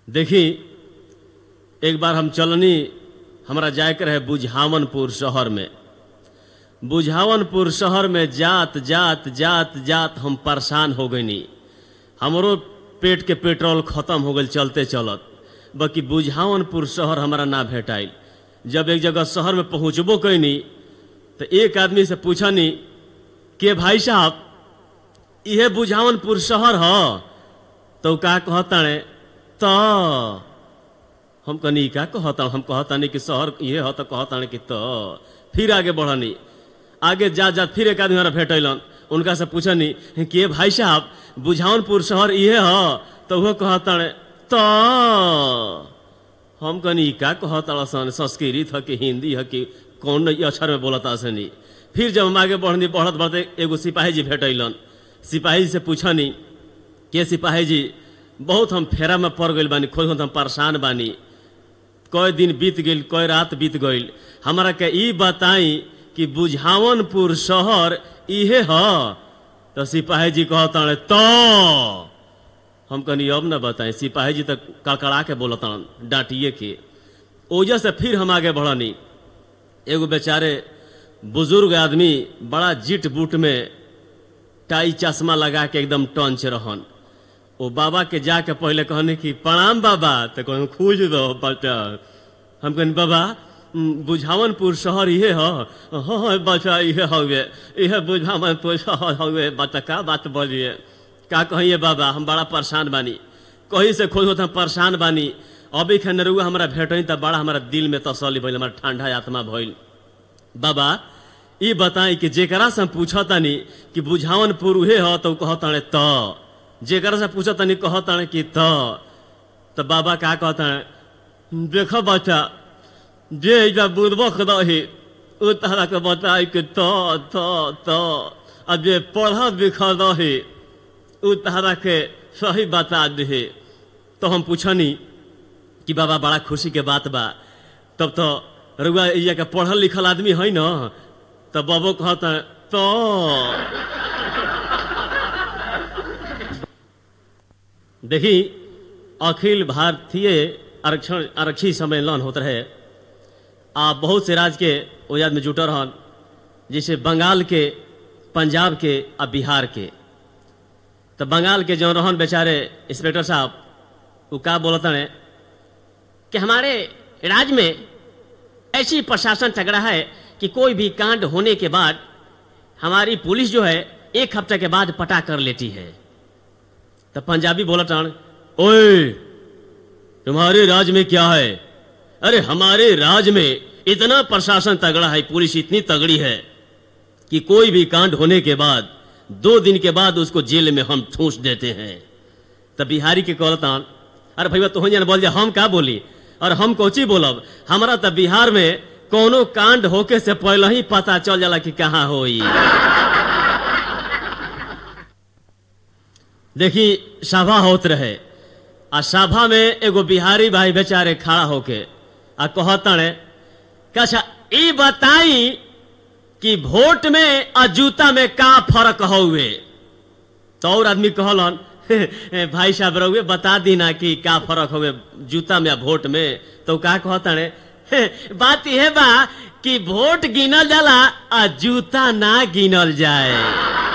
देखी एक बार हम चलनी हमरा जाए के रहे बुझावनपुर शहर में बुझावनपुर शहर में जात जात जात जात हम परेशान हो गईनी हमरो पेट के पेट्रोल खत्म हो गई चलते चलत बाकी बुझावनपुर शहर हमारा ना भेटाइल जब एक जगह शहर में पहुंचबो कैनी तो एक आदमी से पूछनी के भाई साहब इहे बुझावनपुर शहर ह तो का कहताणे त हम कनी का कहता हम कहतानी कि शहर ये ह तो कहतानी कि त फिर आगे बढ़नी आगे जा जा फिर एक आदमी हमारा भेटैलन उनका से पूछनी के भाई साहब बुझावनपुर शहर इहे ह तो वो कहताणे त हम कनी का कहता सन संस्कृत ह कि हिंदी ह कि कौन अक्षर में बोलता सनी फिर जब हम आगे बढ़नी बढ़त बढ़ते एगो सिपाही जी भेटैलन सिपाही जी से पूछनी के सिपाही जी बहुत हम फेरा में पड़ गइल बानी खोज हम परेशान बानी कई दिन बीत गइल कई रात बीत गइल हमरा के ई बताई कि बुझावनपुर शहर इहे ह तो सिपाही जी कहता तो हम कनी अब न बताएं सिपाही जी तक कड़कड़ा के बोलतन डांटिए के ओजह से फिर हम आगे बढ़नी एगो बेचारे बुजुर्ग आदमी बड़ा जिट बूट में टाई चश्मा लगा के एकदम टंच रहन ओ बाबा के जाके पहले कहने कि प्रणाम बाबा तो कहन खूज दो बच्चा हम कहनी बाबा उम, बुझावनपुर शहर इहे ह हाँ हाँ बच्चा इहे हवे इहे बुझावनपुर शहर हवे बच्चा का बात बोलिए का कहिए बाबा हम बड़ा परेशान बानी कहीं से खोज हम परेशान बानी अभी खनरुआ हमरा भेटई त बड़ा हमारा दिल में तसल्ली भइल हमारा ठंडा आत्मा भइल बाबा ई बताई कि जेकरा से हम पूछतानी कि बुझावनपुर उहे ह तो कहताणे त जेकरा से पूछतानी कहताणे कि त त बाबा का कहताणे देख बच्चा जे इजा बुर्बक रही उ तरह के बताई कि त त त आ जे पढ़ल लिखल रही उ तरह के सही बता दे तो हम पूछनी कि बाबा बड़ा खुशी के बात बा तब तो रुआ ये के पढ़ल लिखल आदमी है न तब बाबू कहता तो देखी अखिल भारतीय आरक्षण आरक्षी सम्मेलन होत रहे आ बहुत से राज्य के ओजाद में जुटल रहन जैसे बंगाल के पंजाब के आ बिहार के तो बंगाल के जो रहन बेचारे इंस्पेक्टर साहब वो का बोलते हैं कि हमारे राज्य में ऐसी प्रशासन तगड़ा है कि कोई भी कांड होने के बाद हमारी पुलिस जो है एक हफ्ते के बाद पता कर लेती है तो पंजाबी बोला टाण ओए तुम्हारे राज्य में क्या है अरे हमारे राज्य में इतना प्रशासन तगड़ा है पुलिस इतनी तगड़ी है कि कोई भी कांड होने के बाद दो दिन के बाद उसको जेल में हम ठूस देते हैं तब बिहारी के कहलतान अरे भैया तो जान बोल जा हम का बोली और हम कोची बोलब हमारा तब बिहार में कोनो कांड होके से पहले ही पता चल जाला कि कहाँ होई देखी सभा होत रहे आ सभा में एगो बिहारी भाई बेचारे खड़ा होके आ कहतने अच्छा ई बताई कि वोट में आ जूता में का फर्क हउए तो और आदमी कहलन भाई साहब रहुए बता दी ना कि का फर्क हुए जूता में आ वोट में तो का कहता ने बात यह बा कि वोट गिनल जाला आ जूता ना गिनल जाए